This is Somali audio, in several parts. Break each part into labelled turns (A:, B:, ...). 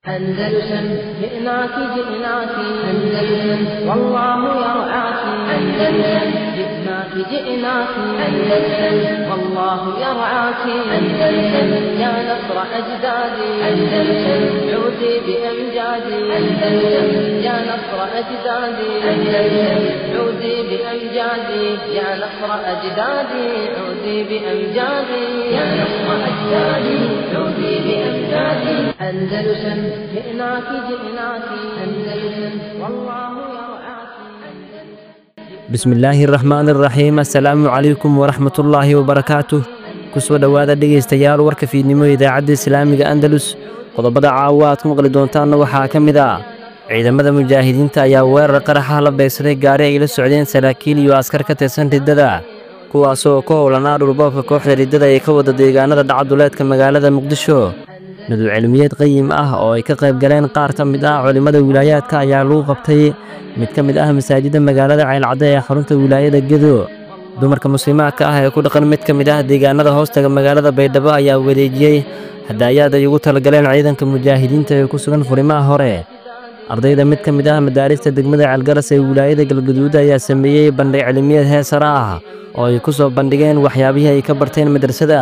A: أندلسن جئناك جئناك أندلسن والله يرعاك أندلسن جئناك جئناك أندلسن والله يرعاك أندلسن يا نصر أجدادي أندلسن عودي بأمجادي أندلسن يا نصر أجدادي أندلسن عودي بأمجادي يا نصر أجدادي عودي بأمجادي يا نصر أجدادي عودي بأمجادي أندلسن جئناك جئناك أندلسن والله يرعاك
B: bismillaahi raxmaan iraxiim assalaamu calaykum waraxmatullaahi wabarakaatuh kusoo dhowaada dhegaystayaal warka fiidnimo idaacadda islaamiga andalus qodobada caawa aad ku maqli doontaanna waxaa ka mid ah ciidamada mujaahidiinta ayaa weerar qaraxa la beegsaday gaari ay la socdeen saraakiil iyo askar ka tirsan riddada kuwaasoo ka howlanaa dhulboobka kooxda riddada ee ka wada deegaanada dhacduleedka magaalada muqdisho nadu cilmiyeed qayim ah oo ay ka qayb galeen qaar ka mid ah culimmada wilaayaadka ayaa lagu qabtay mid ka mid ah masaajidda magaalada ceylcadde ee xarunta wilaayada gedo dumarka muslimaadka ah ee ku dhaqan mid ka mid ah deegaanada hoostaga magaalada baydhabo ayaa wareejiyey hadaayaad ay ugu talagaleen ciidanka mujaahidiinta ee ku sugan furimaha hore ardayda mid ka mid ah madaarista degmada ceelgaras ee wilaayada galgaduud ayaa sameeyey bandhig cilmiyeed heesara ah oo ay ku soo bandhigeen waxyaabihii ay ka barteen madrasada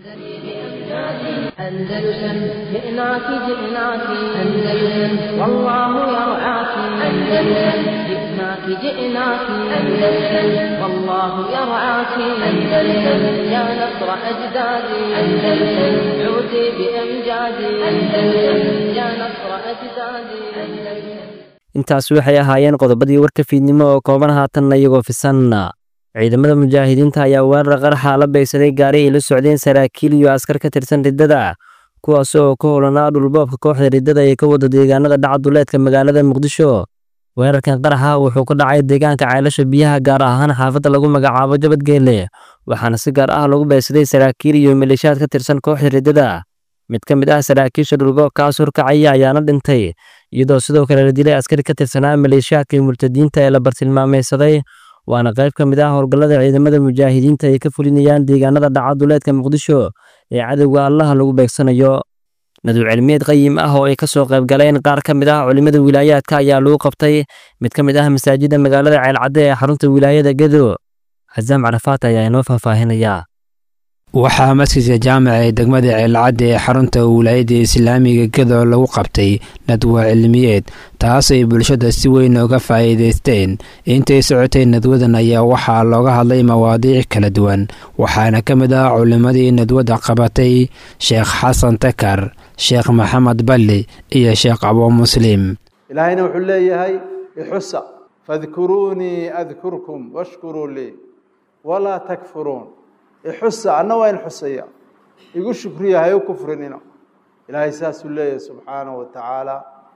A: أندلسن جئناك جئناك أندلسن والله يرعاك أندلسن جئناك جئناك أندلسن والله يرعاك أندلسن يا نصر أجدادي أندلسن عودي بأمجادي أندلسن يا نصر أجدادي أندلسن
B: intaas waxay ahaayeen qodobadii warka fiidnimo oo kooban haatanna iyagoo fisan ciidamada mujaahidiinta ayaa weerar qaraxa la beegsaday gaari ay la socdeen saraakiil iyo askar ka tirsan riddada kuwaas oo ka howlanaa dhulboobka kooxda riddada ee ka wada deegaanada dhacduleedka magaalada muqdisho weerarkan qaraxa wuxuu ka dhacay deegaanka ceelasha biyaha gaar ahaan xaafadda lagu magacaabo jabadgeelle waxaana si gaar ah lagu beegsaday saraakiil iyo maleeshiyaad ka tirsan kooxda riddada mid ka mid ah saraakiisha dhulboobkaas horkacaya ayaana dhintay iyadoo sidoo kale la dilay askari ka tirsanaa maleeshiyaadka murtadiinta ee la bartilmaameysaday waana qayb ka mid ah howlgallada ciidamada mujaahidiinta ay ka fulinayaan deegaanada dhacaduleedka muqdisho ee cadowga allaha lagu beegsanayo nadu cilmiyeed qayim ah oo ay ka soo qayb galeen qaar ka mid ah culimmada wilaayaadka ayaa lagu qabtay mid ka mid ah masaajidda magaalada ceelcadde ee xarunta wilaayada gedo xasaam carafaat ayaa inoo faahfaahinayaa
C: waxaa masjidka jaamaca ee degmada ceelcadde ee xarunta wilaayadda islaamiga gedo lagu qabtay nadwa cilmiyeed taas ay bulshada si weyn uga faa'iidaysteen intay socotay nadwadan ayaa waxaa looga hadlay mawaadiic kala duwan waxaana ka mid ah culimmadii nadwadda qabatay sheekh xasan takar sheekh maxamed balli iyo sheekh abuu muslim
D: ilaahayna wuxuu leeyahay ixusa fadkuruunii adkurkum washkuruu lii walaa takfuruun ixusa anna waa in xusaya igu shukriya ha u kufrinina ilaahay saasuu leeyahay subxaana wa tacaala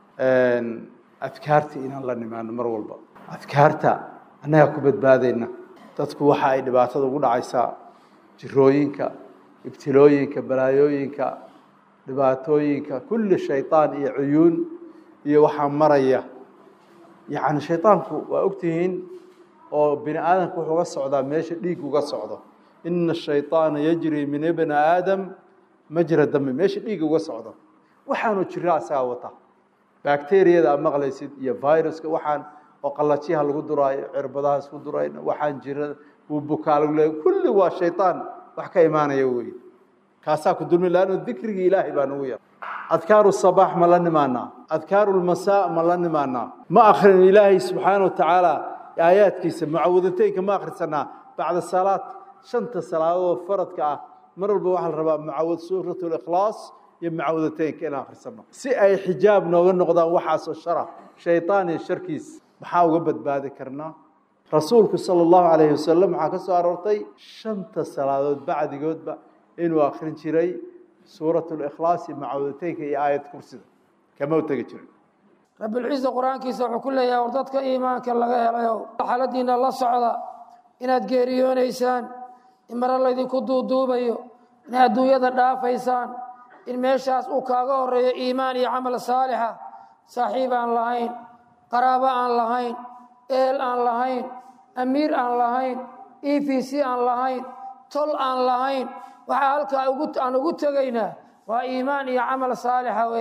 D: adkaarta inaan la nimaano mar walba adkaarta annagaa ku badbaadayna dadku waxa ay dhibaatada ugu dhacaysaa jirooyinka ibtilooyinka balaayooyinka dhibaatooyinka kulli shaydaan iyo cuyuun iyo waxaa maraya yacni shaydaanku waa ogtihiin oo bini aadamka wuxuu uga socdaa meesha dhiig uga socdo ina ashayطaana yajri min ibni aadam majra dami meesha dhiiga uga socdo waxaanu jira asagaa wata bacteriyada aad maqlaysid iyo viruska waxaan oo qalajiyaha lagu duraayo cirbadahaas ku durayna waxaan jira uu bukaa lagu leeya kulli waa shayطaan wax ka imaanaya wey kaasaa ku dulmi laanno dikrigii ilaahay baa nagu yar adkaaru sabaax ma la nimaanaa adkaaru lmasaa ma la nimaanaa ma akrin ilaahay subxaana wa tacaala aayaadkiisa mucawadateynka ma akrisanaa bacda salaad shanta salaadood faradka ah mar walba waxaa la rabaa mucawad suurat likhlaas iyo mucawadateynka inaan akhrisano si ay xijaab nooga noqdaan waxaasoo shara shaytaan iyo sharkiis maxaa uga badbaadi karnaa rasuulku sala allahu calayhi wasalam waxaa ka soo aroortay shanta salaadood bacdigoodba inuu akhrin jiray suurat likhlaas iyo mucawadateynka iyo aayad kursida kama u tegi jirin
E: rabbilciisa qur-aankiisa wuxuu ku leeyahay war dadka iimaanka laga helayo xaaladiina la socda inaad geeriyoonaysaan in mare laydinku duuduubayo inaad adduunyada dhaafaysaan in meeshaas uu kaaga horeeyo iimaan iyo camal saalixa saaxiib aan lahayn qaraabo aan lahayn ehel aan lahayn amiir aan lahayn e v c aan lahayn tol aan lahayn waxaa halkaa aan ugu tegaynaa waa iimaan iyo camal saalixa weeya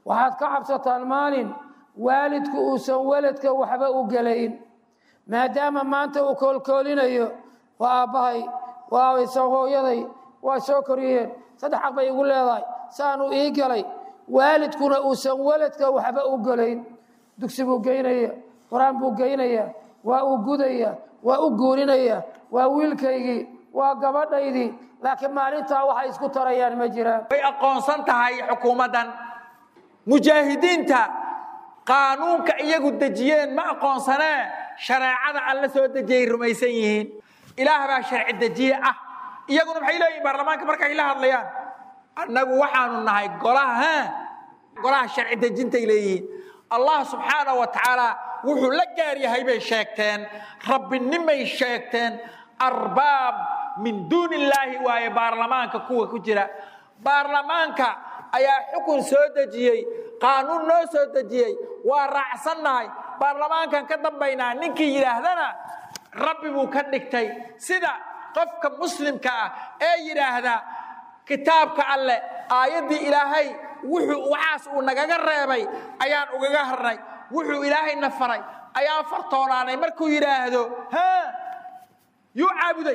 E: waxaad ka cabsataan maalin waalidku uusan weladka waxba u gelayn maadaama maanta uu koolkoolinayo waa aabbahay waa hooyaday waa soo koriyeen saddex xaq bay igu leedahay saanuu ii galay waalidkuna uusan weladka waxba u gelayn dugsi buu geynaya qur-aan buu geynaya waa uu gudaya waa u guurinaya waa wiilkaygii waa gabadhaydii laakiin maalintaa waxay isku tarayaan ma jiraan
F: way aqoonsan tahay xukuumaddan mujaahidiinta qaanuunka iyagu dejiyeen ma aqoonsanee shareecada alla soo dejiyay rumaysan yihiin ilaah baa sharci dejiye ah iyaguna maxay leeyihin baarlamaanka markay la hadlayaan annagu waxaanu nahay golaha golaha sharci dejintay leeyihiin allah subxaana wa tacaala wuxuu la gaar yahay bay sheegteen rabbinimay sheegteen arbaab min duuni illaahi waaye baarlamaanka kuwa ku jira baarlamaanka ayaa xukun soo dejiyey qaanuun noo soo dejiyey waa raacsannahay baarlamaankan ka dambaynaa ninkii yidhaahdana rabbi buu ka dhigtay sida qofka muslimka ah ee yidhaahda kitaabka alleh aayaddii ilaahay wuxuu waxaas uu nagaga reebay ayaan ugaga harnay wuxuu ilaahayna faray ayaan fartoonaanay markuu yidhaahdo ha yuu caabuday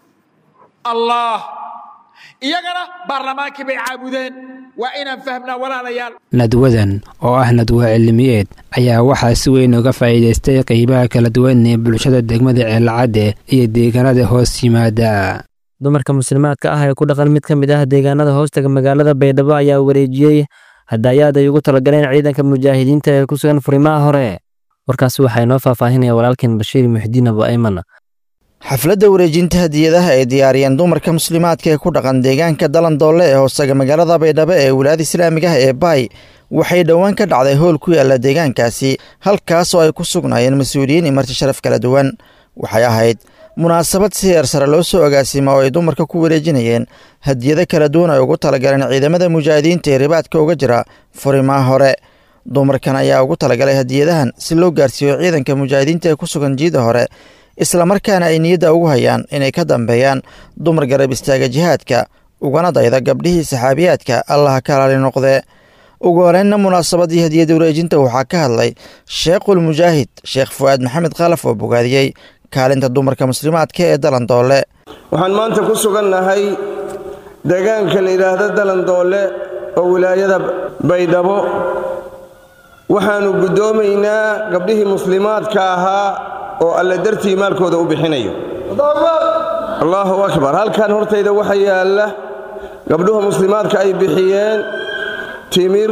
F: allah iyagana baarlamaankii bay caabudeen waa inaan fahmnaa walaalayaal
C: nadwadan oo ah nadwo cilmiyeed ayaa waxaa si weyn uga faa'iidaystay qeybaha kala duwan ee bulshada degmada ceelcadde iyo deegaanada hoos yimaada
B: dumarka muslimaadka ah ee ku dhaqan mid ka mid ah deegaanada hoostaga magaalada baydhabo ayaa wareejiyey hadaayaad ay ugu talagaleen ciidanka mujaahidiinta ee ku sugan furimaha hore warkaasi waxaa inoo faahfaahinaya walaalkeen bashiir muxdiin abu ayman
G: xafladda wareejinta hadiyadaha ay diyaariyeen dumarka muslimaadka ee ku dhaqan deegaanka dalandoole ee hoosaga magaalada baydhabo ee wilaayada islaamiga ah ee baay waxay dhowaan ka dhacday howl ku yaalla deegaankaasi halkaas oo ay ku sugnaayeen mas-uuliyiin iyo marti sharaf kala duwan waxay ahayd munaasabad si heer sare loo soo agaasima oo ay dumarka ku wareejinayeen hadiyado kala duwan ay ugu talagaleen ciidamada mujaahidiinta ee ribaadka uga jira furimaha hore dumarkan ayaa ugu talagalay hadiyadahan si loo gaarsiiyo ciidanka mujaahidiinta ee ku sugan jiida hore islamarkaana ay niyadda ugu hayaan inay ka dambeeyaan dumar garab istaaga jihaadka ugana dayda gabdhihii saxaabiyaadka allaha ka alaali noqdee ugu horeynna munaasabadii hadiyada wareejinta waxaa ka hadlay sheekhul mujaahid sheekh fu'aad maxamed khalaf oo bogaadiyey kaalinta dumarka muslimaadka ee dalandoole
H: waxaan maanta ku sugannahay deegaanka la yidhaahdo dalandoole oo wilaayada baydhabo waxaannu guddoomaynaa gabdhihii muslimaadka ahaa oo alle dartii maalkooda u bixinayo allaahu akbar halkan hortayda waxa yaalla gabdhuha muslimaadka ay bixiyeen timir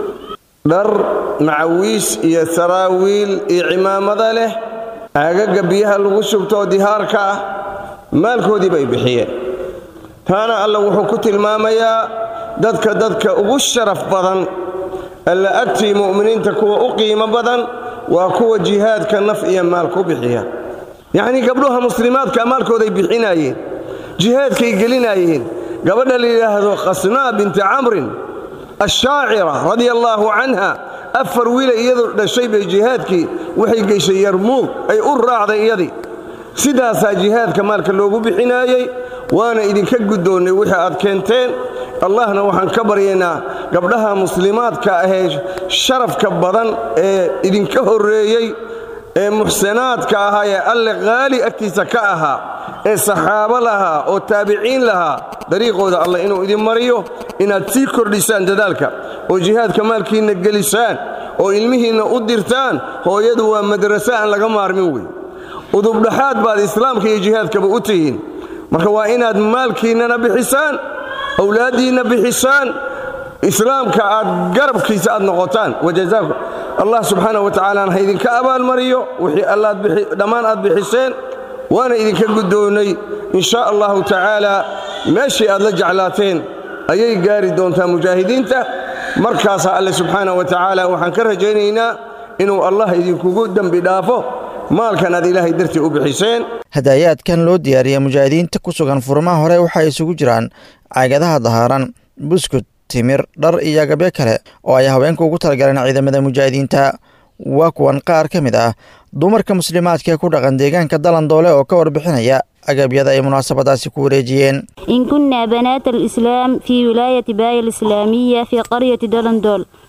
H: dhar macawiis iyo saraawiil iyo cimaamada leh aagaga biyaha lagu shubtoo dihaarka ah maalkoodii bay bixiyeen taana alla wuxuu ku tilmaamayaa dadka dadka ugu sharaf badan alla agtii mu'miniinta kuwa u qiimo badan waa kuwa jihaadka naf iyo maal ku bixiya yacnii gabdhuha muslimaadka maalkooday bixinaayeen jihaadkay gelinaayeen gabadha la yidhaahdo khasnaa binti camrin ashaacira radia allaahu canha afar wiila iyadu dhashay bay jihaadkii waxay geyshay yarmuug ay u raacday iyadii sidaasaa jihaadka maalka loogu bixinaayey waana idinka guddoonnay wixii aad keenteen allahna waxaan ka baryaynaa gabdhaha muslimaadka ahee sharafka badan ee idinka horreeyey ee muxsanaadka ahaa ee alle qaali agtiisa ka ahaa ee saxaabo lahaa oo taabiciin lahaa dariiqooda allah inuu idin mariyo inaad sii kordhisaan dadaalka oo jihaadka maalkiinna gelisaan oo ilmihiinna u dirtaan hooyadu waa madraso aan laga maarmin wey udubdhaxaad baad islaamka iyo jihaadkaba u tihiin marka waa inaad maalkiinnana bixisaan awlaaddiinna bixisaan islaamka aad garabkiisa aad noqotaan wajazaakum allah subxaana wa tacaalaana ha idinka abaalmariyo wixii dhammaan aad bixiseen waana idinka guddoonnay in shaa allahu tacaala meeshii aad la jeclaateen ayay gaari doontaa mujaahidiinta markaasaa alle subxaana wa tacaala waxaan ka rajaynaynaa inuu allah idinkugu dembi dhaafo maalkan aad ilaahay dartii u bixiseen
G: hadaayaadkan loo diyaariyey mujaahidiinta ku sugan furmaha hore waxay isugu jiraan caagadaha dahaaran buskud timir dhar iyo agabyo kale oo ay haweenka ugu talagaleen ciidamada mujaahidiinta waa kuwan qaar ka mid ah dumarka muslimaadka ee ku dhaqan deegaanka dalandoole oo ka warbixinaya agabyada ay munaasabadaasi ku wareejiyeen
I: إن كنا بنات الإسلام في ولاية باية الإسلامية في قرية دلندول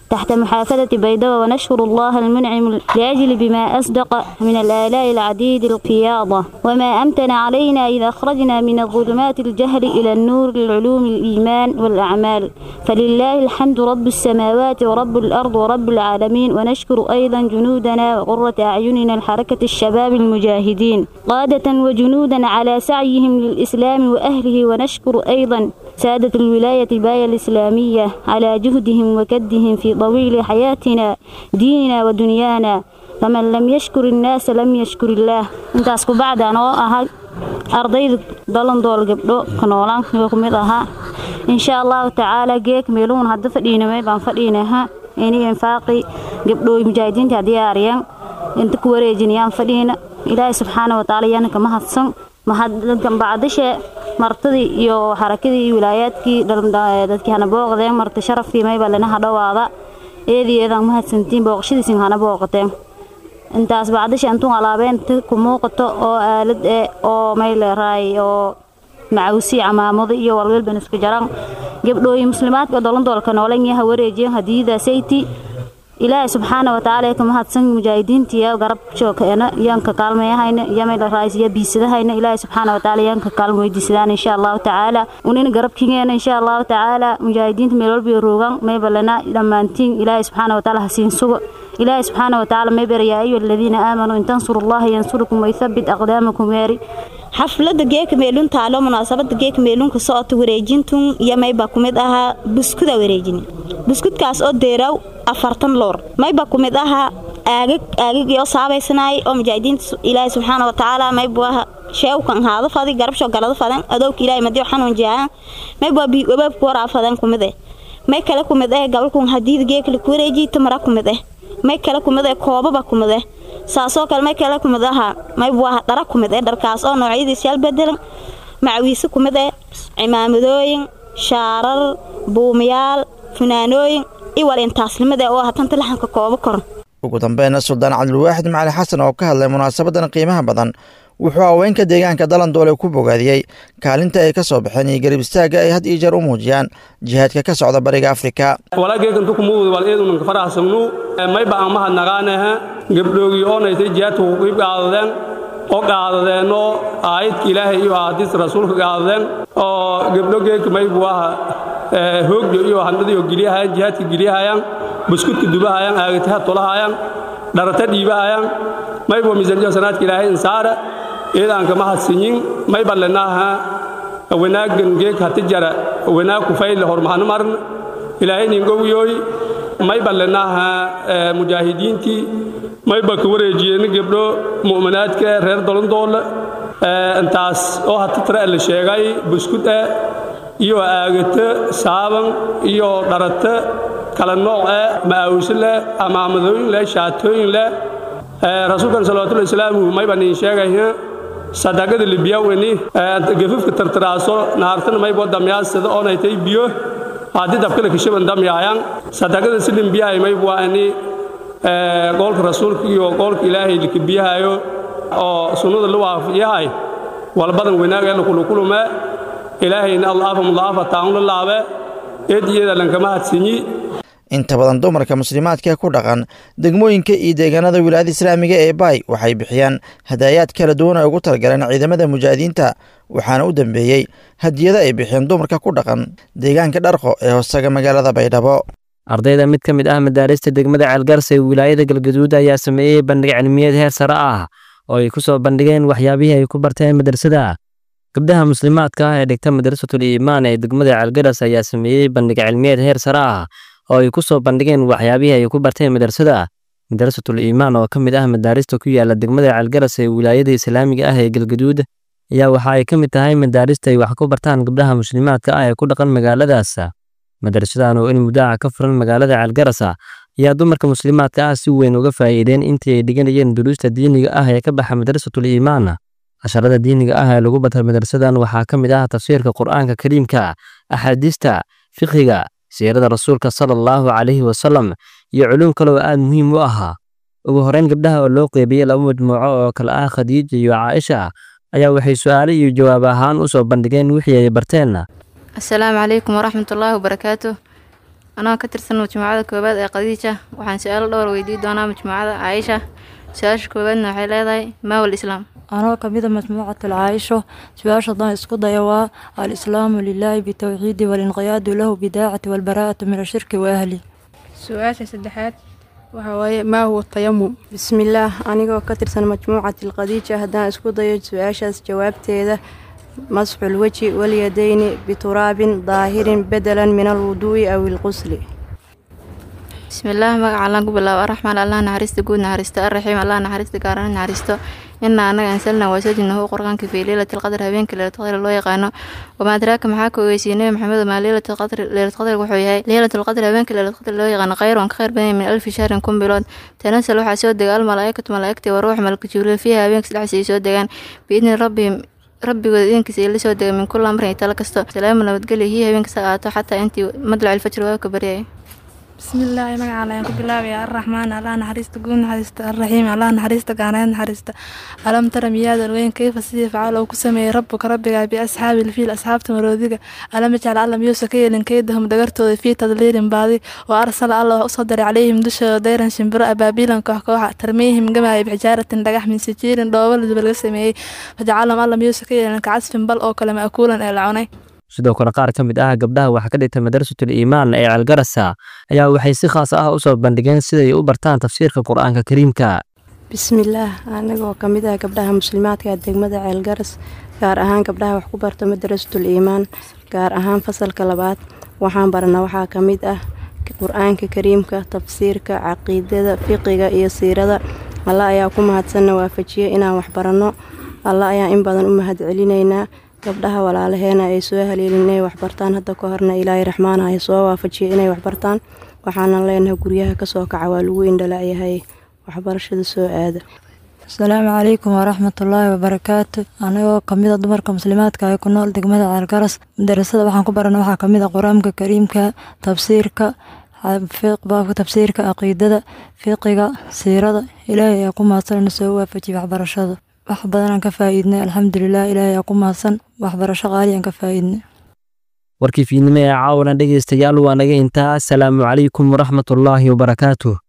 I: تحت محافظة بيضاء ونشكر الله المنعم لأجل بما أصدق من الآلاء العديد القياضة وما أمتن علينا إذا أخرجنا من الظلمات الجهل إلى النور العلوم الإيمان والأعمال فلله الحمد رب السماوات ورب الأرض ورب العالمين ونشكر أيضا جنودنا وقرة أعيننا الحركة الشباب المجاهدين قادة وجنودا على سعيهم للإسلام وأهله ونشكر أيضا سادة الولاية باية الإسلامية على جهدهم وكدهم في طويل حياتنا ديننا ودنيانا فمن لم يشكر الناس لم يشكر الله intaas ku bacdi anoo ahay ardayda dalandool gabdho ka noolaan ku mid ahaa insha allahu tacaala geek meeluun hadda fadhiinamay baan fadhiinaha ini infaaqi gabdhooy mujaahidiinta diyaariyaan inta ku wareejinayaan fadhiina ilaahay subxaana watacaala yaana kama hadsan mahaddan bacdishe martadii iyo xarakadii iyo wilaayaadkii dadkii hana booqdeen marti sharafkii mayba lanaha dhawaada eedii eedaan mahadsantiin booqashadiisin hana booqateen intaas bacdisha intuu alaabeen ku muuqato oo aalad eh oo may leeraay oo macawsi camaamado iyo walwalban isku jaraan gabdhooyi muslimaadka dolandoolka noolan yaha wareejiyan hadiyada sayti ilaahay subxaana watacaala ka mahadsan mujaahidiinta iyo garab joogkeena yaanka kaalmayahayna iyo may leeraay iyo biisadahayna ilaahay subxaana watacaala yaanka kaalmo weydiisadaan insha allahu tacaala unina garabkigeena insha allahu tacaala mujaahidiinta meel walba roogan may balana dhammaantiin ilaahay subxaana watacaala hasiin sugo إلهي سبحانه وتعالى ما يبر يا أيها الذين آمنوا إن تنصروا الله ينصركم ويثبت أقدامكم ياري
J: xafladda geeka meelun taalo munaasabada geeka meelun ka socota wareejintun iyo mayba ku mid ahaa buskuda wareejin buskudkaas oo deeraw afartan loor mayba ku mid ahaa aagag aagag iyo saabaysanaay oo mujaahidiinta ilaahay subxaana watacaala maybu aha sheewkan haada fadi garabsho galada fadan adowka ilaahay madiyo xanuun jaahan mayba wabaabku waraa fadan ku mid eh may kale ku mid eh gabalkun hadiida geeka la ku wareejiy tamara ku mid eh may kale ku mid eh koobaba ku mid eh saasoo kale may kale ku mid ahaa mayb waa dhara ku mid eh dharkaas oo noocyadiisa yaal bedelan macawiise ku mid eh cimaamadooyin shaarar buumayaal funaanooyin iwal intaasnimada oo hatanta laxanka koobo koran
G: ugu dambeynna suldaan cabdilwaaxid macali xasan oo ka hadlay munaasabadan qiimaha badan wuxuu haweenka deegaanka dalandoole ku bogaadiyey kaalinta ay ka soo baxeen iyo garib istaagga ay had iyo jeer u muujiyaan jihaadka ka socda bariga afrika
K: walaageekantukumuud wal eedunanka faraxsamnu mayba aan mahadnaqaanaha gabdhoogii oonaysay jihaadka kuqiib qaadadeen oo qaadadeenoo aayadka ilaahay iyo ahadiista rasuulka qaadadeen oo gabdho geedka maybu aha hoogyo iyo handadiyo geliyahayaan jihaadka geliyahayaan buskudka dubahayaan aagataha tolahayaan dharata dhiibahayaan maybo miisanjo sanaadka ilaahay insaara eedaanka mahadsinyin may ballenaaha wanaagan geeg hati jara wanaag kufayle hormahana marn ilaahay ningowyoy may ballenaaha mujaahidiintii mayba ka wareejiyeen gabdho mu'minaadka reer dolondoole intaas oo hati tara la sheegay buskud ah iyo aagata saaban iyo dharata kala nooc ah ma'awse leh amaamadooyin leh shaatooyin leh rasuulkan salawatullahi islaamu mayba niin sheegaya sadaqada libiyaweni gafafka tartaraaso nahartana maybo damyaasada oonaytay biyo haddii dabkala kashaban damyaayaan sadaqada si limbiyahay maybu waa ini qoolka rasuulka iyo qoolka ilaahay likabiyahayo oo sunnada la waafiyahay walbadan wanaag ee lakulukulume ilaahayna allaafa mudaafa taanla laabe eed iyada lankama hadsinyi
G: inta badan dumarka muslimaadka ku dhaqan degmooyinka iyo deegaanada wilaayada islaamiga ee baay waxay bixiyaan hadaayaad kala duwan ay ugu talagaleen ciidamada mujaahidiinta waxaana u dambeeyey hadiyada ay bixiyeen dumarka ku dhaqan deegaanka dharqo ee hoostaga magaalada baydhabo
B: ardayda mid ka mid ah madaarista degmada ceelgarsa ee wilaayada galgaduud ayaa sameeyey bandhig cilmiyeed heer sare ah oo ay ku soo bandhigeen waxyaabihii ay ku barteen madrasada gabdhaha muslimaadka ah ee dhigta madrasatul iimaan ee degmada ceelgaras ayaa sameeyey bandhig cilmiyeed heer sare ah oo ay ku soo bandhigeen waxyaabihii ay ku barteen madrasada madrasatul iimaan oo ka mid ah madaarista ku yaala degmada ceelgaras ee wilaayada islaamiga ah ee galgaduud ayaa waxa ay ka mid tahay madaarista ay wax ku bartaan gabdhaha muslimaadka ah ee ku dhaqan magaaladaas madrasadan oo in muddaca ka furan magaalada ceelgaras ayaa dumarka muslimaadka ah si weyn uga faa'iideen intii ay dhiganayeen duruusta diiniga ah ee ka baxa madrasatul iimaan casharada diiniga ah ee lagu barta madrasadan waxaa ka mid ah tafsiirka qur'aanka kariimka axaadiista fiqiga siirada rasuulka sala allahu calayhi wasalam iyo culuum kale oo aad muhiim u ahaa ugu horeyn gabdhaha oo loo qeybiyey laba majmuuco oo kale ah khadiija iyo caaisha ayaa waxay su'aale iyo jawaab ahaan u soo bandhigeen wixii ay barteen
L: asalaamu calaykum waraxmatullaahi wabarakaatu anagoo ka tirsan majmuucada koowaad ee khadiija waxaan su-aalo dhowr weydiin doonaa majmuucada caaisha su-aasha koowaadna waxay leedahay maawal islaam
M: anoo kamida majmuucatul caayisho su-aasha haddaan isku daya waa alislaamu lilaahi bitowxiidi walinqiyaadu lahu bidaacati walbaraa'atu min ashirki wa ahli
N: su-aasha saddexaad waxaa waaye maa huwa tayamum
O: bismillaah anigoo ka tirsan majmuucati khadiija haddaan isku dayo su-aashaas jawaabteeda masxu lweji walyadayni bituraabin daahirin bedelan min alwuduu'i aw ilqusli
L: bismillaah magaca allaan ku bilaabo araxmaan allah naxariista guud naxariista arraxiim allah naxariista gaarana naxariisto inaa anaga ansalna waasajinahu qur'aanka fii leylati lqadr habeenka leylatulqadr loo yaqaano wamaa adraaka maxaa ka ogeysiyey nebi maxamed maa leylatulqadr leylatulqadr wuxuu yahay leylatulqadr habeenka leylatulqadr loo yaqaano khayron ka khayr badan min alfi shahrin kun bilood tanasal waxaa soo dega almalaa'ikatu malaa'igtii wa ruux malka jibriil fiiha habeenka sadexdiisa ay soo degaan biidni rabbihim rabbigooda idinkiisa ay la soo dega min kula amrin iyo talo kasto salaamu nabadgelyo hiya habeenkasta aato xataa intii madlac ilfajr waabka baryaya
N: bismillaahi magaca ayaan ku bilaabaya arraxmaan allah naxariista guud naxariista arraxiim allah naxariista gaaneed naxariista alam tara miyaadan weyn kayfa sidii facaal uu ku sameeyey rabbuka rabbigaa biasxaabi ilfiil asxaabta maroodiga alam yajcal alla miyuusa ka yeelin kaydahum dhagartooda fii tadliilin baadi wa arsala alla wax usoo diray calayhim dushooda dayran shimbiro abaabiilan koox kooxa tarmiihim gamaaya bixijaaratin dhagax min sijiirin dhoobo laduba laga sameeyey fajacalahum alla miyuusa ka yeelin kacasfin bal oo kale ma'kuulan ee la cunay
B: sidoo kale qaar ka mid ah gabdhaha waxaa ka dhigta madrasatul iimaan ee ceelgarasa ayaa waxay si khaas ah u soo bandhigeen siday u bartaan tafsiirka qur-aanka kariimka
O: bismillaah anigoo ka mid ah gabdhaha muslimaadka degmada ceelgaras gaar ahaan gabdhaha wax ku barta madrasatul iimaan gaar ahaan fasalka labaad waxaan barana waxaa ka mid ah qur-aanka kariimka tafsiirka caqiidada fiqiga iyo siirada alla ayaa ku mahadsanna waafajiye inaan wax baranno alla ayaan in badan u mahad celinaynaa gabdhaha walaalaheena ay soo haleelin inay waxbartaan hadda ka horna ilaahay raxmaana ay soo waafajiyay inay waxbartaan waxaanan leenahay guryaha kasoo kaca waa lagu indhala'yahay waxbarashada soo aada
M: asalaamu calaykum waraxmatullaahi wabarakaatu anigoo kamida dumarka muslimaadka ee ku nool degmada ceelgaras madarasada waxaan ku barana waxaa kamid a qur-aanka kariimka tafsiirka baabka tafsiirka caqiidada fiqiga siirada ilaahay ayaa ku mahadsanna soo waafajiyay waxbarashada wax badanaan ka faa'iidnay alxamdulilah ilaahay aa ku mahadsan waxbarasho qaaliyan ka faa'iidnay
B: warkii fiidnimo ee caawana dhegaystayaal waa naga intaa asalaamu calaykum waraxmatullaahi wabarakaatuh